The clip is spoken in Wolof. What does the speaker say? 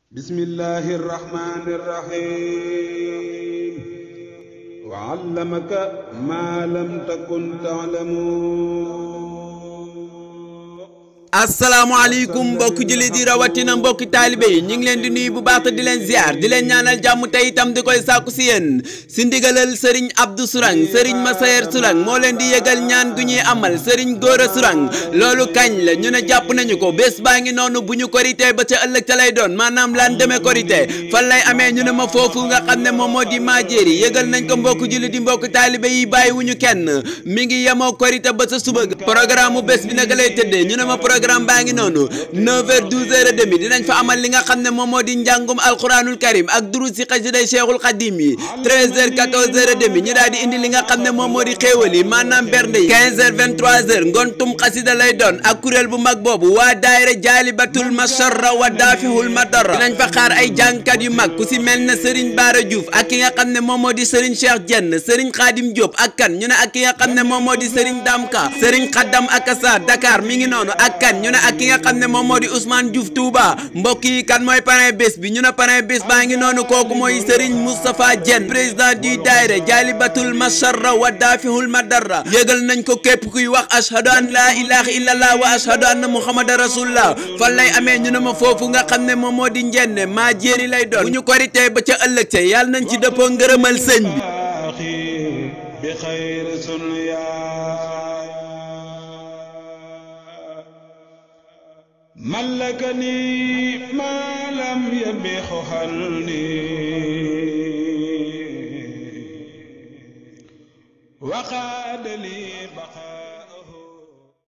بسم الله الرحمن الرحيم وعلمك ما لم تكن تعلم asalaamaaleykum mbokki jullit yi rawatina mbokki taalibe yi ñu ngi leen di nuyu bu baax te di leen ziar di leen ñaanal jàmm tey itam di koy sàkku si yéen si ndigalal sëriñ Abdou Sourang sëriñ Massayer Sourang moo leen di yëgal ñaan gu ñuy amal sëriñ Gora Sourang loolu kañ la ñu ne jàpp nañu ko bés baa ngi noonu bu ñu korité ba ca ëllëg ca lay doon maanaam lan demee korité fan lay amee ñu ne ma foofu nga xam ne moom moo di Majéeri yëgal nañ ko mbokki jullit yi mbokki taalibe yi bàyyi wu ñu kenn mi ngi yemoo korité ba sa suba programme mu bés bi naka lay tëddee ñu ne ma programme baa ngi noonu 9h 12h demi dinañ fa amal li nga xam ne moom moo di njàngum alquranul karim ak durus si xasiday cheikhul xadim yi 13h 14h demi ñu daal di indi li nga xam ne moom moo di xéewal yi maanaam bernde yi 15h 23h ngontum xasida lay doon ak kuréel bu mag boobu waa daayira jaalibatul masarra wa daafihul madara dinañ fa xaar ay jàngkat yu mag ku si mel na Serigne Bara Diouf ak ki nga xam ne moom moo di Serigne Cheikh Dieng Serigne Khadim Diop ak kan ñu ne ak ki nga xam ne moom moo di Serigne Damka Serigne Khaddam Akassa Dakar mi ngi noonu ak kan ñu ne ak ki nga xam ne moom moo di Ousmane Diouf Touba mbokk yi kan mooy parrain bés bi ñu ne parrain bés baa ngi noonu kooku mooy Serigne Moustapha Diène président du daayira Jaalibatul Masarra wa Daafihul Madara yëgal nañ ko képp kuy wax ashhadu an laa ilaha illallah wa ashhadu anna muhammadan rasulullah fan lay amee ñu ne ma foofu nga xam ne moom moo di njenne maa jéeri lay doon bu ñu korité ba ca ëllëg ca yàlla nañ ci dëppoo ngërëmal sëñ bi بخير سنيا ملكني ما لم يبخ حلني وقاد لي بقى